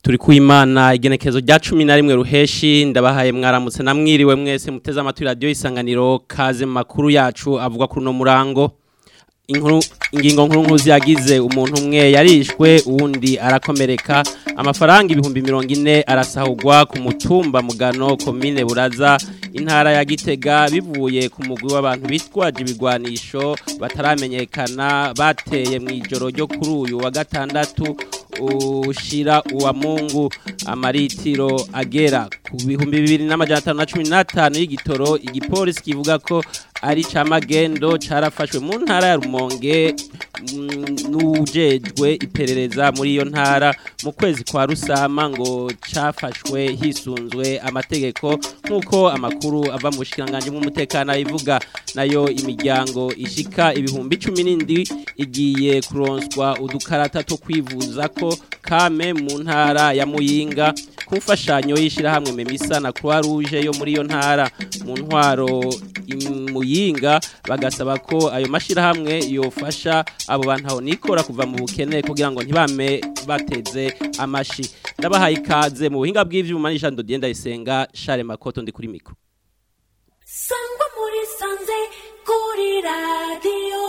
turi kuimana igenekezo rya 11 ruheshi ndabahaye mwaramutse namwiriwe mwese muteze amatwi radio isanganiro kaze makuru yacu avuga kuri no murango inkuru ingingo nkuru nkuru yagize umuntu umwe yarishwe uwundi arakomereka amafaranga ibihumbi mirongo ine arasahurwa ku mutumba mugano komine buraza intara ya gitega bivuye ku mugwi w'abantu bitwaje ibigwanisho bataramenyekana bateye mu ijoro ryo kuri uyu wa gatandatu ushira uwa mungu amaritiro agera ku bihumbi bibiri n'amajana atanu na cumi n'atanu y'igitoro igipolisi kivuga ko ari camagendo carafashwe mu ntara ya rumonge n'ujejwe iperereza muri iyo ntara mu kwezi kwa rusama ngo cafashwe hisunzwe amategeko nk'uko amakuru ava mu bushikiranganje bw'umutekano abivuga nayo imiryango ishika ibihumbi cumi n'indwi igiye kuronswa udukarata two kwivuza ko kame mu ntara ya muyinga ku mfashanyo y'ishyirahamwe memisa na croix rouge yo muri iyo ntara mu ntwaro muyinga bagasaba ko ayo mashyirahamwe yofasha abo bantu aho nikora kuva mu bukene kugira ngo ntibame bateze amashi ndabahaye ikaze mu buhinga bw'ivyuma n'ijando dienda isenga Share Makoto ndi kuri mikro sangwa muri sanze kuri radio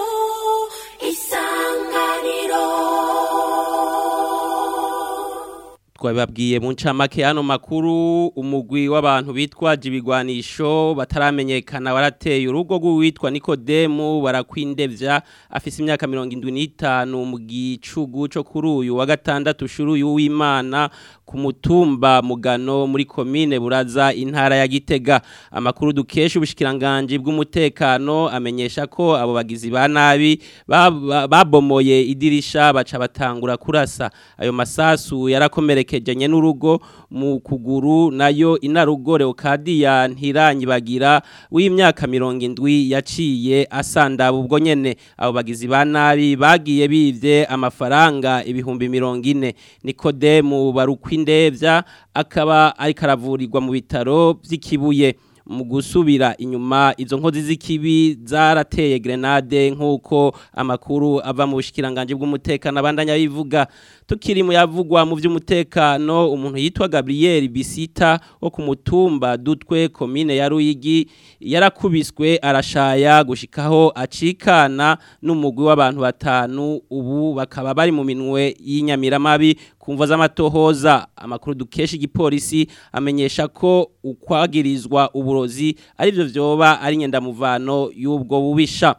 isanganiro twababwiye mu ncamake hano makuru umugwi w'abantu bitwaje ibigwanisho bataramenyekana warateye urugo rw'uwitwa Nikodemu barakwindevya afise imyaka 75 mu gicugu cyo kuri uyu wa gatandatu shuru y'Uwimana ku mutumba mugano muri komine buraza intara ya Gitega amakuru dukesha ubushikiranganje bw'umutekano amenyesha ko abo bagizi ba nabi babomoye idirisha baca batangura kurasa ayo masasu yarakomereka kejenye n'urugo mu kuguru nayo inarugo Leocadia ntiranyibagira w'imyaka 70 yaciye asandaba ubwo nyene abo bagizi ba nabi bagiye bivye amafaranga ibihumbi 40 Nikodemu barukwindevya akaba ari karavurirwa mu bitaro vy'ikibuye mu gusubira inyuma izo nkozi z'ikibi zarateye grenade nk'uko amakuru ava mu bushikiranganje bw'umutekano abandanya bivuga tukiri mu yavugwa mu by'umutekano umuntu yitwa Gabriel Bisita wo ku mutumba dutwe komine ya Ruyigi yarakubiswe arashaya gushikaho acikana n'umugwi w'abantu batanu ubu bakaba bari mu minwe y'inyamiramabi kumva z'amatohoza amakuru dukesha igipolisi amenyesha ko ukwagirizwa uburozi arivyo vyoba ari nyendamuvano y'ubwo bubisha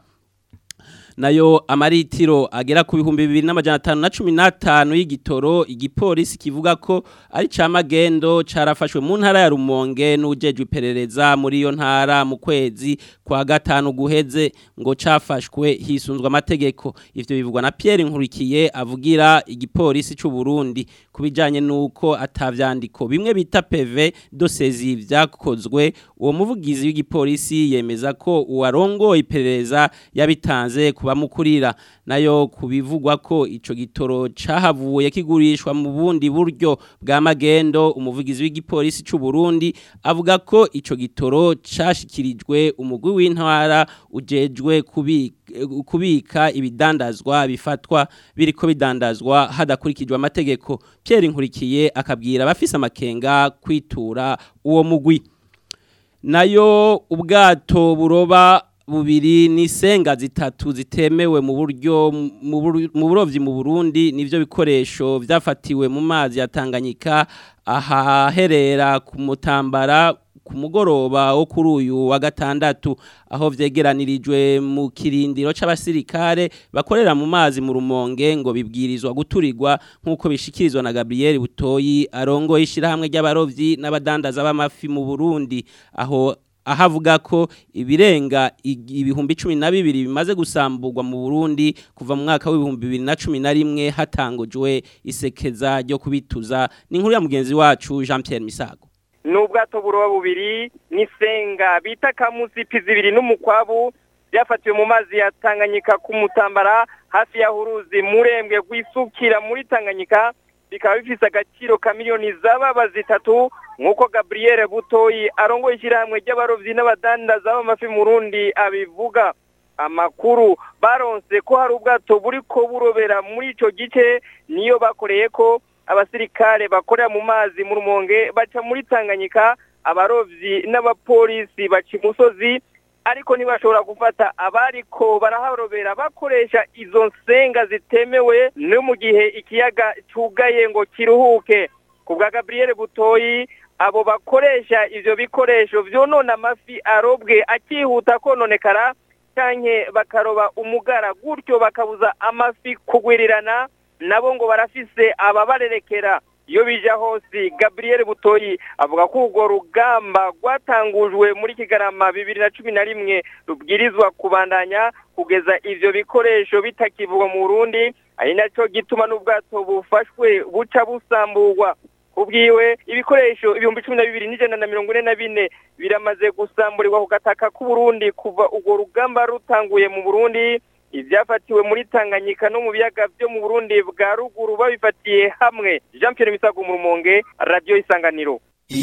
nayo amaritiro agera ku bihumbi bibiri n'amajana atanu na cumi n'atanu y'igitoro igipolisi kivuga ko ari camagendo carafashwe mu ntara ya rumonge n'ujejwe iperereza muri iyo ntara mu kwezi kwa gatanu guheze ngo cafashwe hisunzwe amategeko ivyo bivugwa na Pierre Nkurikiye avugira igipolisi c'u Burundi kubijanye nuko atavyandiko bimwe bita PV dosezi vyakozwe uwo muvugizi w'igipolisi yemeza ko uwarongo iperereza yabitanze kubamukurira nayo kubivugwa ko ico gitoro cahavuye kigurishwa mu bundi buryo bwa magendo umuvugizi w'igipolisi c'u Burundi avuga ko ico gitoro cashikirijwe umugwi w'intwara ujejwe kubika kubika ibidandazwa bifatwa biriko bidandazwa hadakurikijwe amategeko Pierre Nkurikiye akabwira abafise amakenga kwitura uwo mugwi nayo ubwato buroba bubiri n'isenga zitatu zitemewe mu buryo mu burovyi mu Burundi nivyo bikoresho vyafatiwe mu mazi ya Tanganyika ahaherera ku mutambara ku mugoroba wo kuri uyu wa gatandatu aho vyegeranirijwe mu kirindiro c'abasirikare bakorera mu mazi mu rumonge ngo bibwirizwa guturirwa nk'uko bishikirizwa na Gabriel Butoyi arongo ishirahamwe ry'abarovyi n'abadandaza b'amafi mu Burundi aho ahavuga ko ibirenga ibihumbi cumi na bibiri bimaze gusamburwa mu Burundi kuva mu mwaka w'ibihumbi bibiri na cumi na rimwe hatangujwe isekeza ryo kubituza ni inkuru ya mugenzi wacu Jean Pierre Misago n'ubwato buroba bubiri n'isenga bita kamusipi zibiri n'umukwabu byafatiwe mu mazi ya Tanganyika ku mutambara hafi ya huruzi murembwe rwisukira muri Tanganyika bikaba bifise agaciro ka miliyoni z'ababa zitatu nk'uko Gabriel Butoyi arongoye ishyirahamwe ry'abarovyi n'abadandaza b'amafi mu Burundi abivuga amakuru baronse ko hari ubwato buriko burobera muri ico gice niyo bakoreye ko abasirikare bakorera mu mazi mu rumonge baca muri tanganyika abarovyi n'abapolisi baca imusozi ariko ntibashobora gufata abariko baraharobera bakoresha izo nsenga zitemewe no mu gihe ikiyaga cugaye ngo kiruhuke ku bwa gabriel butoyi abo bakoresha ivyo bikoresho vyonona amafi arobwe akihuta kononekara canke bakaroba umugara gutyo bakabuza amafi kugwirirana nabo ngo barafise ababarerekera iyo bija hose gabriel butoyi avuga ko urwo rugamba rwatangujwe muri kigarama bibiri na cumi na rimwe rubwirizwa kubandanya kugeza ivyo bikoresho bitakivugwa mu burundi ari naco gituma n'ubwato bufashwe buca busamburwa ubwiwe ibikoresho ibihumbi cumi na bibiri n'ijana na mirongo ine na bine biramaze gusamburirwa ku gataka k'uburundi kuva urwo rugamba rutanguye mu burundi ibyafatiwe muri tanganyika no mu biyaga byo mu burundi bwa ruguru babifatiye hamwe jean pierre misago mu rumonge radiyo isanganiro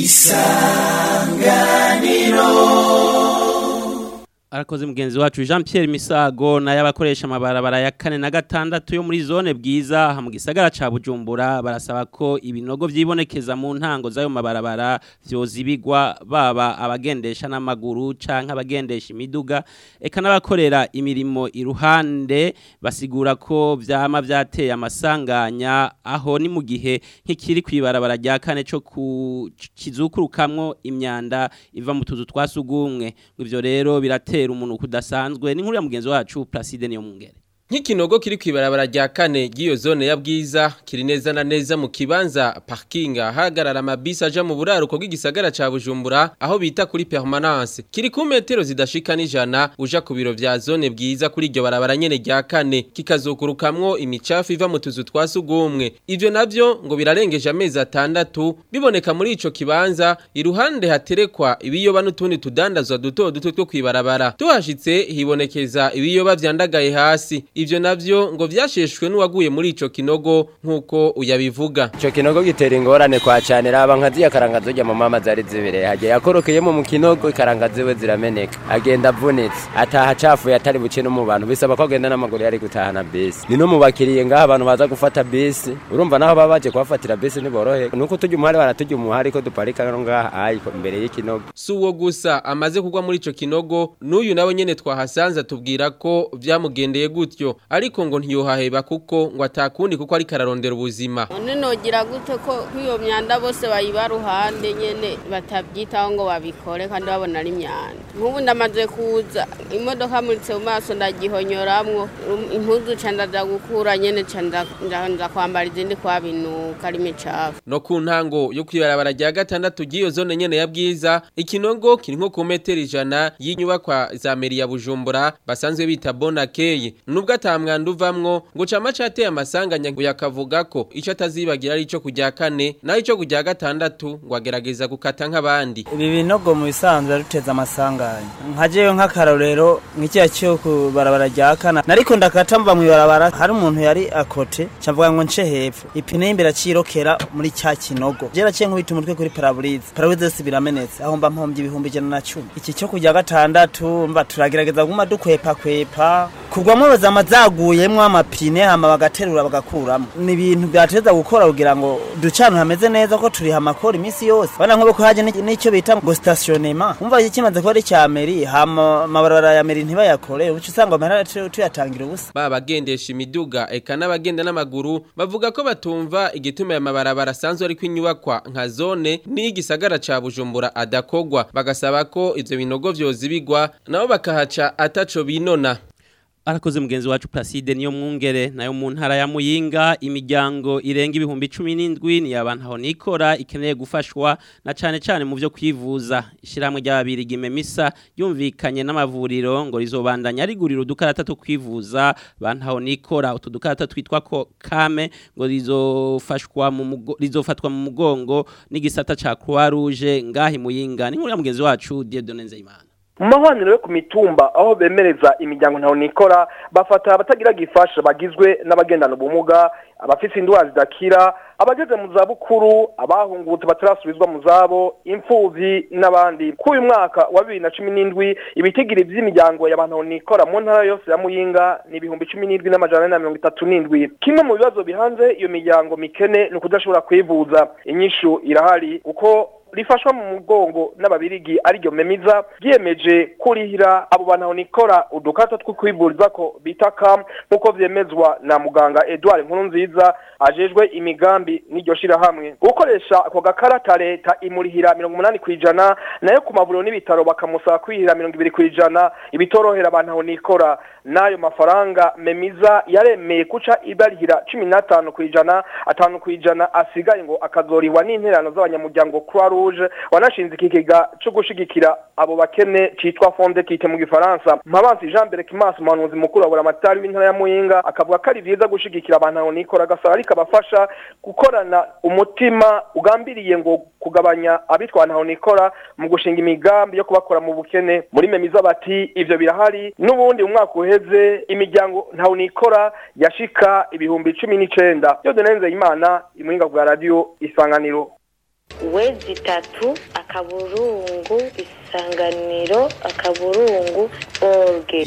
arakoze mugenzi wacu Jean Pierre Misago naye abakoresha amabarabara ya kane na gatandatu yo muri zone bwiza aha mu gisagara ca Bujumbura barasaba ko ibinogo vyibonekeza mu ntango zayo mabarabara vyozibigwa baba abagendesha n'amaguru canke abagendesha imiduga eka n'abakorera imirimo iruhande basigura ko vyama vyateye amasanganya aho ni mu gihe nk'ikiri kwibarabara rya kane co ku kizukurukamwo imyanda iva mu tuzu twasugumwe ivyo rero biratera umuntu kudasanzwe ni nkuru ya mugenzi wacu Placide niyo mungere Nk'ikinogo kiri kwibarabara rya kane giyo zone ya bwiza kiri neza na neza mu kibanza parking hagarara amabisi aja mu buraruko bw'igisagara ca Bujumbura aho bita kuri permanence kiri ku metero zidashika n'ijana uja ku biro vya zone bwiza kuri iryo barabara nyene rya kane kikazokurukamwo imicafu iva mu tuzu twasugumwe ivyo navyo ngo birarengeje amezi atandatu biboneka muri ico kibanza iruhande haterekwa ibiyoba n'utundi tudandazwa duto duto two kwibarabara tuhashitse hibonekeza ibiyoba vyandagaye hasi ivyo navyo ngo vyasheshwe n'uwaguye muri ico kinogo nk'uko uyabivuga Ico kinogo gitera ingorane kwa cane raba nka ziya karanga zirya mu mama zari zibere hagiye yakorokeyemo mu kinogo ikaranga ziwe zirameneka agenda avunitse ataha acafuye atari buce no mu bantu bisaba ko agenda n'amaguru yari gutahana bisi ni no mu bakiriye ngaha abantu baza gufata bisi urumva naho baba baje kuhafatira bisi ntiborohe nuko tujya umuhari baratujya umuhari ko duparika no ngaha ayi imbere y'ikinogo si uwo gusa amaze kugwa muri ico kinogo n'uyu nawe nyene twahasanze atubwira ko vyamugendeye gutyo ariko ngo ntiyohaheba kuko ngo atakundi kuko ariko ararondera ubuzima none nogira gute ko nk'iyo myanda bose bayiba ruhande nyene batabyitaho ngo babikore kandi babona ari imyanda nk'ubu ndamaze kuza imodoka muritse mu maso ndagihonyoramwo um, impuzu ca ndaja gukura nyene ca nza- nja nza kwambara izindi kwabinuka ari imicafu no ku ntango yo kwibarabara rya gatandatu ry'iyo zone nyene ya bwiza ikinogo kiri nko ku metero ijana y'inyubakwa za meri ya bujumbura basanzwe bita bonakeye nubwo ata mwanda uvamwo ngo cama cateye amasanganya ngo yakavuga ko ico atazibagira ari ico kujya kane naho ico kujya gatandatu ngo agerageza gukata nk'abandi ibi binogo mu bisanzwe ruteza amasanganya nka jewe nk'akarorero nk'ikiya cyo ku barabara rya kana nariko ndakata mva mu ibarabara hari umuntu yari akote cavuga ngo nce hepfo ipine y'imbere acirokera muri cya kinogo je naciye nkubita umutwe kuri paraburize paraburize zose biramenetse aho mba mpombye ibihumbi ijana na cumi iki cyo kujya gatandatu mba turagerageza guma dukwepa kwepa kugwamo zama zaguyemwo amapine hama bagaterura bagakuramo ni ibintu byateza gukora kugira ngo ducane hameze neza ko turiha amakoro iminsi yose bana nk'ubu ko haje n'iki- n'icyo bita ngo stationnement umva iki kimaze kuba ari cya meri hama amabarabara ya meri ntibayakore uca usanga amahera tu- tuyatangira ubusa baba bagendesha imiduga eka n'abagenda n'amaguru bavuga ko batumva igituma aya mabarabara asanzwe ariko inyubakwa nka zone n'igisagara ca bujumbura adakogwa bagasaba ko ivyo binogo vyozibigwa nabo bakahaca ataco binona arakoze mugenzi wacu Placide niyo mwungere nayo mu ntara ya Muyinga imiryango irenga ibihumbi 17 ni abantu aho nikora ikeneye gufashwa na cane cane mu byo kwivuza ishiramwe ry'ababiri gimemisa yumvikanye n'amavuriro ngo rizobandanya rigurira udukarata two kwivuza bantu aho nikora utu dukarata twitwa ko kame ngo rizofashwa mu mugo- rizofatwa mu mugongo n'igisata ca Croix Rouge ngahi Muyinga ni nkuru ya mugenzi wacu Dieudonne Nzeyimana mu mahwaniro yo ku mitumba aho bemereza imiryango ntaho nikora bafata abatagira gifasha bagizwe n'abagendana ubumuga abafite indwara zidakira abageze mu zabukuru abahungutse batarasubizwa mu zabo imfuvyi n'abandi kuri uyu mwaka wa bibiri na cumi n'indwi ibitigiri vy'imiryango y'abantu nikora mu ntara yose ya muyinga ni ibihumbi cumi n'indwi n'amajana ane na mirongo itatu n'indwi kimwe mu bibazo bihanze iyo miryango mikene ni ukudashobora kwivuza inyishu irahari kuko rifashwa mu mugongo n'ababirigi ariryo memiza ryiyemeje kurihira abo bantu nikora udukato two kwivuriza ko bita kam nk'uko vyemezwa na muganga Edouard Nkurunziza ajejwe imigambi n'iryo shirahamwe gukoresha ako gakarata leta imurihira mirongo umunani kw'ijana nayo ku mavuriro n'ibitaro bakamusaba kwihira mirongo ibiri kw'ijana ibitorohera abantu nikora n'ayo mafaranga memiza yaremeye kuca ibarihira cumi n'atanu kw'ijana atanu kw'ijana asigaye ngo akazorihwa n'interano z'abanyamuryango Croix Rouge wanashinze ikigega cyo gushigikira abo bakene citwa Fonde Kite mu gifaransa Mpabansi Jean Berkimas umuhanuzi mukuru wa buramatari w'intara ya Muyinga akavuga ko ari vyiza gushigikira abantu aho nikora gasaba ariko abafasha gukorana umutima ugambiriye ngo kugabanya abitwana aho nikora mu gushinga imigambi yo kubakora mu bukene muri memiza bati ivyo birahari n'ubundi umwaka uheze imiryango ntaho nikora yashika ibihumbi cumi n'icenda yo denenze imana imuyinga bwa radio isanganiro wezi itatu akaburungu isanganiro akaburungu orge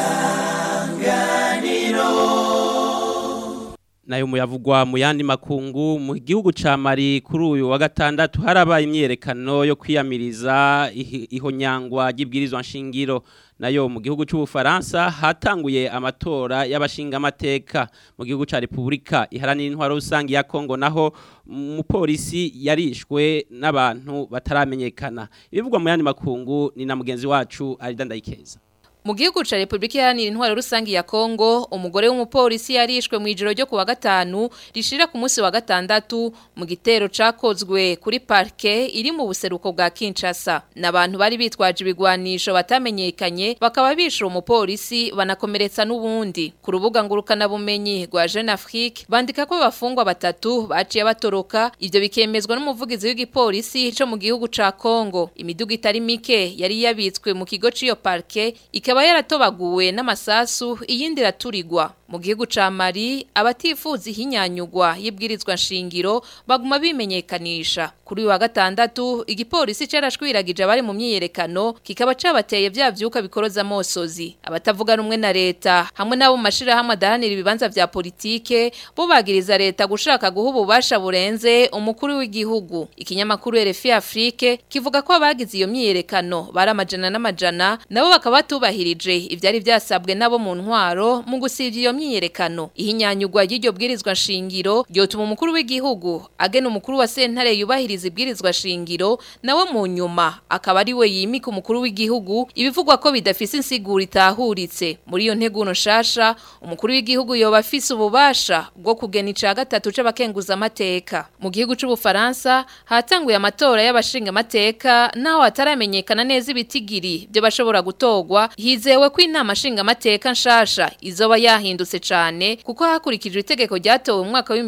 nayo muyavugwa mu yandi makungu mu gihugu ca Mali kuri uyu wa gatandatu harabaye imyerekano yo kwiyamiriza ihi- ihonyangwa ry'ibwirizwa nshingiro nayo mu gihugu c'ubufaransa hatanguye amatora y'abashinga amateka mu gihugu ca Republika iharanira intwaro rusangi ya Kongo naho umupolisi yarishwe n'abantu bataramenyekana ibivugwa mu yandi makungu ni na mugenzi wacu Alida Ndayikeza Mu gihugu ca Republika Iharanira Intwaro Rusangi ya Kongo, umugore w'umupolisi yarishwe mu ijoro ryo kuwa gatanu rishira ku munsi wa gatandatu mu gitero cakozwe kuri parke iri mu buseruko bwa Kinshasa. N'abantu bari bitwaje ibigwanisho batamenyekanye bakaba bishura umupolisi banakomeretsa n'ubundi. Ku rubuga ngurukana bumenyi rwa Jeune Afrique bandika ko abafungwa batatu baciye batoroka ivyo bikemezwa n'umuvugizi w'igipolisi co mu gihugu ca Kongo. Imiduga itari mike yari yabitswe mu kigo c'iyo parke ikaba yaratobaguwe n'amasasu iyindi iraturirwa mu gihugu ca Mali abatifuza ihinyanyugwa y'ibwirizwa nshingiro baguma bimenyekanisha kuri uyu wa gatandatu igipolisi carashwiragije abari mu myiyerekano kikaba cabateye vya vyuka bikoroza amosozi abatavuga rumwe na leta hamwe n'abo mu mashirahamwe adahanira ibibanza vya politike bo bagiriza leta gushaka guha ububasha burenze umukuru w'igihugu ikinyamakuru RFI Afrique kivuga ko abagize iyo myiyerekano bari amajana n'amajana nabo bakaba batubahirije ivyari vyasabwe nabo mu ntwaro mu gusivya iyo myiyerekano ihinyanyugwa y'iryo bwirizwa nshingiro ryotuma umukuru w'igihugu agena umukuru wa sentare yubahiriza ibwirizwa shingiro nawe mu nyuma akaba ari we yimika umukuru w'igihugu ibivugwa ko bidafise insiguro itahuritse muri iyo nteguno nshasha umukuru w'igihugu yoba afise ububasha bwo kugena ica gatatu c'abakenguza amateka mu gihugu c'ubufaransa hatanguye amatora y'abashinga amateka naho hataramenyekana neza ibitigiri byo bashobora gutorwa hizewe ko inama nshinga amateka nshasha izoba yahindutse cane kuko hakurikijwe itegeko ryatowe mu mwaka wa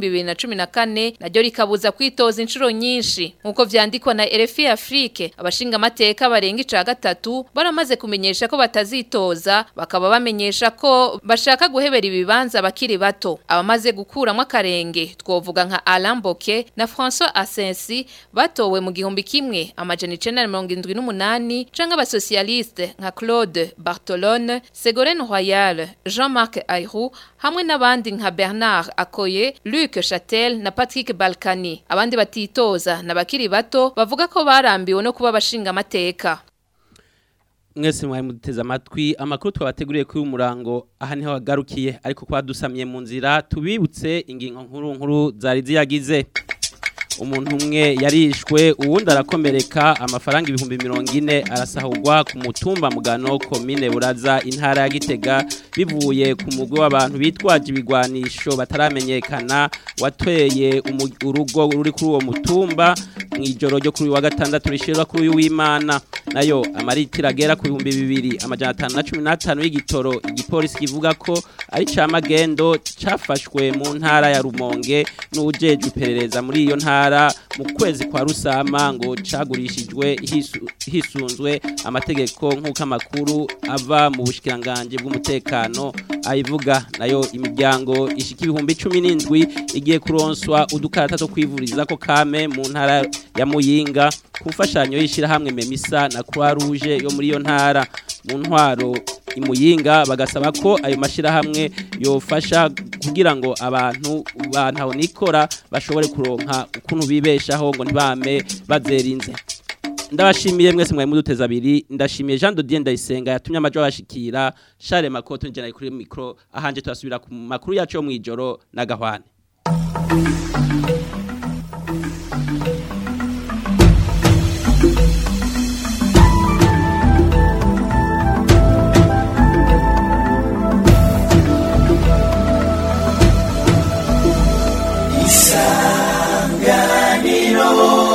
2014 naryo rikabuza kwitoza inshuro nyinshi nkuko vyandikwa na RFI Afrique abashinga amateka barenga ica gatatu baramaze kumenyesha ko batazitoza bakaba bamenyesha ko bashaka guhebera ibibanza bakiri bato abamaze gukuramo akarenge twovuga nka Alain Boke na François Asensi batowe mu gihumbi kimwe amajana 1978 canke abasocialiste nka Claude Bartolone Ségolène Royal Jean-Marc Ayroux hamwe n'abandi nka Bernard Akoye Luc Chatel na Patrick Balkani abandi batitoza na bakiri bato bavuga ko barambiwe no kuba abashinga amateka mwese mwari muduteze amatwi amakuru twabateguriye kuri umurango aha niho wagarukiye ariko kwa dusamye mu nzira tubibutse ingingo nkuru nkuru zari ziyagize umuntu umwe yarishwe uwundi arakomereka amafaranga ibihumbi mirongo ine arasahurwa ku mutumba mugano komine buraza intara ya gitega bivuye ku mugwi w'abantu bitwaje ibigwanisho bataramenyekana wateye umu- urugo ruri kuri uwo mutumba mu ijoro ryo kuri uyu wa gatandatu rishirwa kuri uyu w'imana nayo amaritiro agera ku bihumbi bibiri amajana atanu na cumi n'atanu y'igitoro igipolisi kivuga ko ari ca magendo cafashwe mu ntara ya rumonge n'ujejwe iperereza muri iyo ntara mu kwezi kwa rusama ngo cagurishijwe hisu- hisunzwe amategeko nk'uko amakuru ava mu bushikiranganje bw'umutekano ayivuga nayo imiryango ishika ibihumbi cumi n'indwi igiye kuronswa udukarata two kwivuriza ko kame mu ntara ya muyinga ku mfashanyo y'ishyirahamwe memisa na croix rouge yo muri iyo ntara mu ntwaro imuyinga bagasaba ko ayo mashyirahamwe yofasha kugira ngo abantu bantaho nikora bashobore kuronka ukuntu bibeshaho ngo ntibame bazerinze ndabashimiye mwese mwari muduteza abiri ndashimiye Jean Dodier Ndayisenga yatumye amajo abashikira Charles Makoto nje nari kuri micro ahanje turasubira ku makuru yacu yo mwijoro na gahwane isanganiro